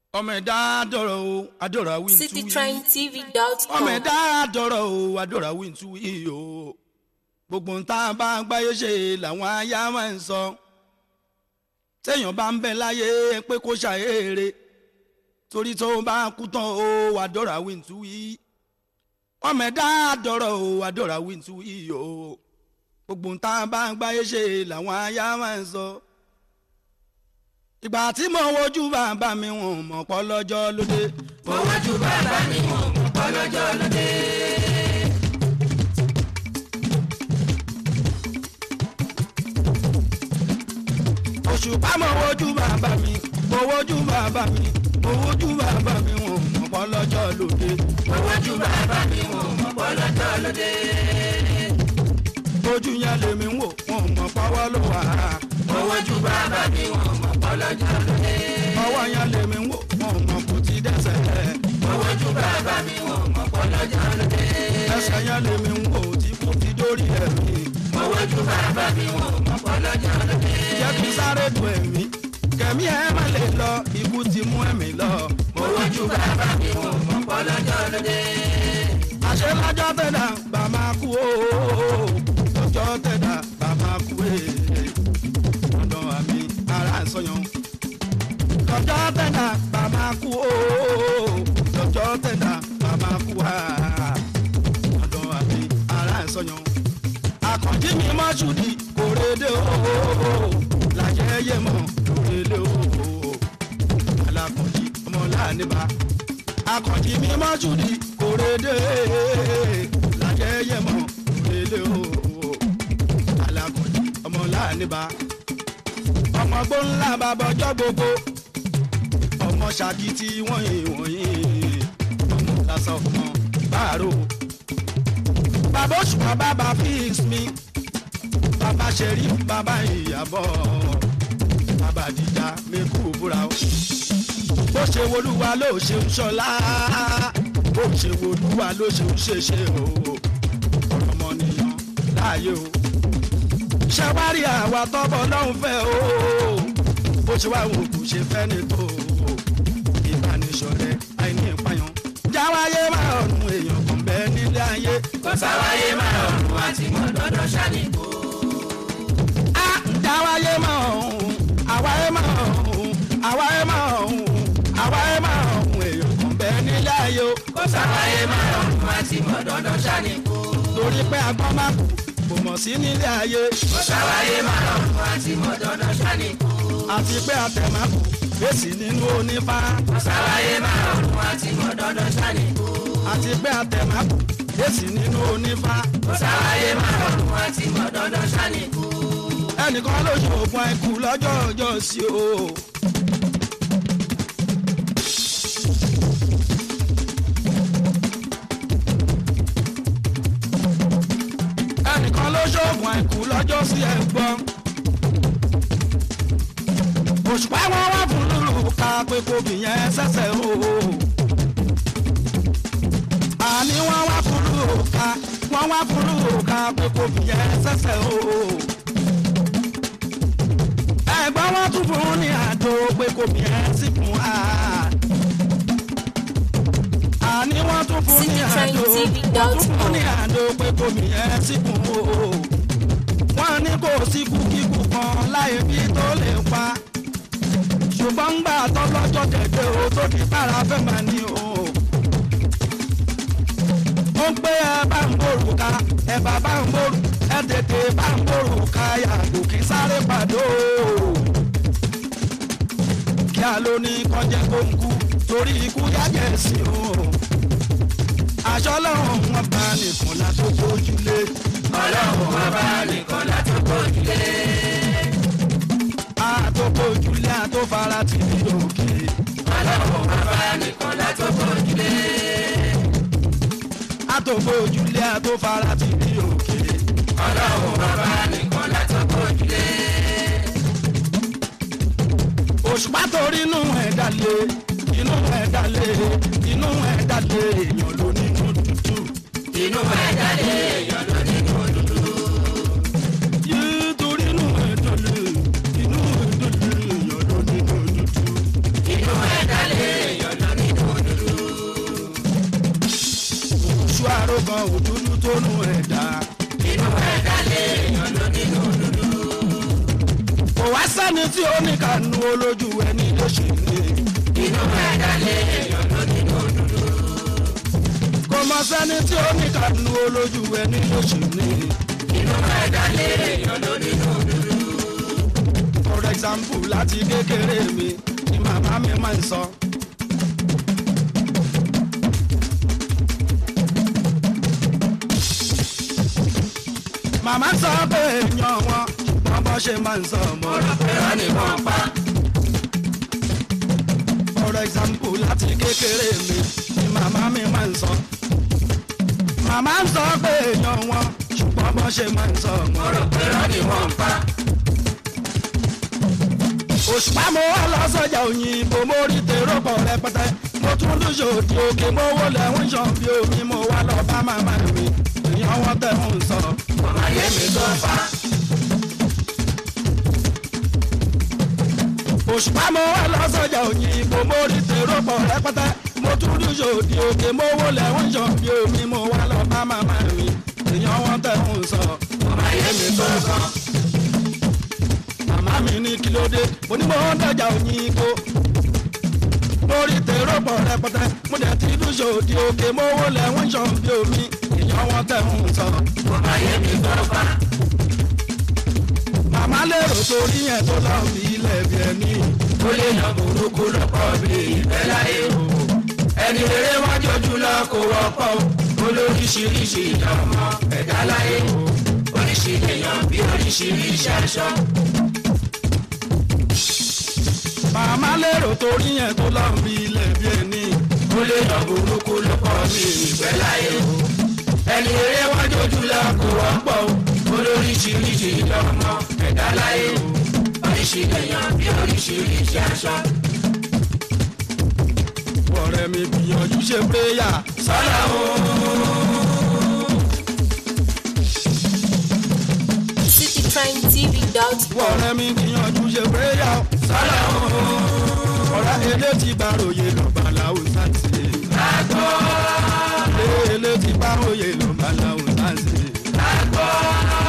ọmọ ẹ̀dá àdọ̀rọ̀ o àdọ̀rọ̀ àwìn tú yìí citytrendtv.com. ọmọ ẹ̀dá àdọ̀rọ̀ o àdọ̀rọ̀ àwìn tú yìí o gbogbo ń tá a bá gbáyé ṣe làwọn aya máa ń sọ téèyàn bá ń bẹ láyé pé kó ṣàyèrè torí tó bá kú tán o àdọ̀rọ̀ àwìn tú yìí ọmọ ẹ̀dá àdọ̀rọ̀ o àdọ̀rọ̀ àwìn tú yìí o gbogbo ń tá a bá gbáyé ṣe làwọn aya máa ń sọ ìgbà tí mo wojú bàbá mi wọn mọ̀ pọ́ lọ́jọ́ lóde. mo wájú bàbá mi wọn mọ̀ pọ́ lọ́jọ́ lóde. òṣùpá mo wojú bàbá mi mo wojú bàbá mi mo wojú bàbá mi wọn mọ̀ pọ́ lọ́jọ́ lóde. mo wájú bàbá mi wọn mọ̀ pọ́ lọ́jọ́ lóde. ojú yẹn lèmi ń wò wọn mọ̀ pọ́wọ́ ló wà á. mo wájú bàbá mi wọn mọ̀ pọ́ lọ́jọ́ lóde. ọwọ́ yẹn lèmi ń wò wọn mọ̀ kò ti dẹ́sẹ̀. mo wájú bàbá mi wọn mọ̀ pọ́ lọ́jọ́ lóde. ẹsẹ̀ yẹn lèmi ń wò tí kò ti dórí ẹ̀mí. mo wájú bàbá mi wọn mọ̀ pọ́ lọ́jọ́ lóde. jẹ́ kí sáré du ẹ̀mí kẹ̀mí ẹ̀ má lè lọ ikú ti mú ẹ̀mí lọ. mo wájú bàbá mi wọn mọ̀ pọ́ lọ́jọ́ lóde. àṣẹ lọ́jọ́ tẹ̀dá bá máa kú o lọ́jọ́ tẹ̀dá bá máa kú e ọ̀dọ̀ àmì ara sọyàn lọ́jọ́ tẹ̀dá bá máa kú o lọ́jọ́ tẹ̀dá bá máa kú a ọ̀dọ̀ àmì ara sọyàn àkànjí mi má ṣùdí kòrédé o làjẹ́ yé mọ́ lórélé o alákànjí ọmọ láàánú akànjí mi má ṣùdí kòrédé làjẹyẹ mọ kòrédé o alákànjí ọmọ láàánibà ọmọ gbóńlá bàbọjọ gbogbo ọmọ ṣàkìtì wọ̀nyí wọ̀nyí ọmọ lásán ọmọ báàrò bàbá òṣùpá bàbá fix mi bàbá ṣẹ̀rí bàbá ìyàbọ̀ bàbá àdìjà mẹ́kù búra o bó ṣe wolúwa ló ṣe ń ṣọlá bó ṣe wolúwa ló ṣe ń ṣeṣe o ọmọnìyàn láàyè o ṣàwárí àwa tọ́bọ̀ lọ́hùn fẹ́ o bó ṣe wá wò kò ṣe fẹ́ ní tó ìbánisọ̀rẹ́ àìní ìpayàn jáwáyé máa ọ̀nù èèyàn kan bẹ́ẹ̀ nílé ayé kò sáwáyé máa ọ̀run àti mọ̀ dandan ṣàníkó. á jáwáyé máa ọ̀hún àwáyé máa ọ̀hún àwáyé máa ọ̀hún àwáyé máa ọ̀hún èèyàn kan bẹ́ẹ̀ nílé ayé o kò sáwáyé máa ọ̀run àti mọ̀ dandan ṣàníkó. torí pé agbọ́n má kú kò mọ̀ sí nílé ayé kò sáwáyé máa ọ̀run àti mọ̀ dandan ṣàníkó. àti pé àtẹ̀má kú èsì nínú onífá kò sáwáyé máa ọ̀run àti mọ̀ dandan ṣàníkó. àti pé àtẹ̀má kú èsì nínú onífá kò sáwáyé máa ọ̀run àti mọ̀ dandan ṣàníkó. ẹnìkan ló ṣoògùn àìkú lọ́jọ́ ọjọ́ sí o. ẹnìkan ló ṣoògùn àìkú lọ́jọ́ sí ẹ̀gbọ́n. òṣùpá wọn wá fún lùlù ká pé kò bìyẹn ṣẹ̀ṣẹ̀ o. àní wọ́n wá fún lùlù ká wọ́n wá fún lùlù ká pé kò bìyẹn ṣẹ̀ṣẹ̀ o ẹ̀gbọ́n wọn tún fún ní àjò pé kò bí ẹ sí fún wa. àní wọ́n tún fún ní àjò wọ́n tún fún ní àjò pé kò bí ẹ sí fún o. wọ́n ní kò sí kúkíkù kan láyé bí tó lè pa. ṣùgbọ́n gbà tó lọ́jọ́ kẹ̀kẹ́ o tó ti bára fẹ́ máa ní o. ó ń pé ẹ bá ń bòrù ká ẹ bá bá ń bòrù ẹ tètè bá ń bòrù ká yàgò kí sáré pàdó. kí a ló ní kọjá kó ń kú torí ikú yájẹ̀ sí o. aṣọ lọ́rùn wọn bá nìkan látó gbójúlé. ọlọ́run wọn bá nìkan látó gbójúlé. àtòkòjúlé àtòfara ti ní òkè. ọlọ́run wọn bá nìkan látó gbójúlé. àtòkòjúlé àtòfara ti ní òkè. ọlọ́run wọn bá nìkan látó gbójúlé. òṣùpá torí inú ẹ̀ dalé inú ẹ̀ dalé inú ẹ̀ dalé èèyàn ló nínú tútù. inú ẹ̀ jáde èèyàn ló nínú dúdú. yìí torí inú ẹ̀ dalé inú ẹ̀ dalé èèyàn ló nínú tútù. inú ẹ̀ jáde sẹ́ni tí ó ní kànú olójú ẹni lóṣù ní. inú ẹ̀dá lé èèyàn ló nínú dúdú. kò mọ sẹ́ni tí ó ní kànú olójú ẹni lóṣù ní. inú ẹ̀dá lé èèyàn ló nínú dúdú. for example láti kékeré mi ni màmá mi máa ń sọ. màmá sọ pé èèyàn wọn ṣùgbọ́n bọ́ ṣe máa ń sọ ọmọ rẹ̀. irọ́ ni wọ́n pa. for example láti kékeré mi ni màmá mi máa ń sọ. màmá ń sọ pé èèyàn wọn ṣùgbọ́n bọ́ ṣe máa ń sọ ọmọ rẹ̀. irọ́ ni wọ́n pa. òṣùpá mo wá lọ sọjà òyìnbó mo rí tèrò pọ̀ rẹpẹtẹ mo tún lóṣù òdì òkè mo wó lẹ́wọ̀n ṣàn bí omi mo wá lọ bá màmá mi èèyàn wọn tẹ̀ ń sọ. ọmọ ayé mi tó fa. òṣùpá mo wá lọ sọjà òyìnbó mo rí tèrò pọ̀ rẹpẹtẹ mo tún lóṣù òdì òkè mo wó lẹ́wọ̀n ṣàn bí omi mo wá lọ bá màmá mi èèyàn wọn tẹ̀ ń sọ. ọmọ ayé mi tó fa. màmá mi ní kí ló dé mo ní mo ń dọjà òyìnbó mo rí tèrò pọ̀ rẹpẹtẹ mo dẹ̀ ti lóṣù òdì òkè mo wó lẹ́wọ̀n ṣàn bí omi èèyàn wọn tẹ̀ ń sọ. ọmọ ayé mi tó fa. màmá lérò torí yẹn tó lọ bí ilẹ̀ bí ẹni. ó lè yàn burúkú lọ́pọ̀ bí ìfẹ́ láyé o. ẹni rere wọ́n jọjú lọ kó wọ́pọ̀ o. olóríṣiríṣi ìdánmọ ẹ̀dá láyé o. oríṣi èèyàn bí oríṣiríṣi aṣọ. màmá lérò torí yẹn tó lọ bí ilẹ̀ bí ẹni. ó lè yàn burúkú lọ́pọ̀ bí ìfẹ́ láyé o. ẹni rere wọ́n jọjú lọ kó wọ́pọ̀ o. olóríṣiríṣi ìdánmọ ẹ̀dá láyé o. oríṣi èèyàn bí oríṣiríṣi aṣọ. ọ̀rẹ́ mi gbìyànjú ṣe péyà. sọ́lá o. citytrendtv.com. ọ̀rẹ́ mi gbìyànjú ṣe péyà. sọ́lá o. ọ̀rẹ́ ilé ti gbàròyè lọ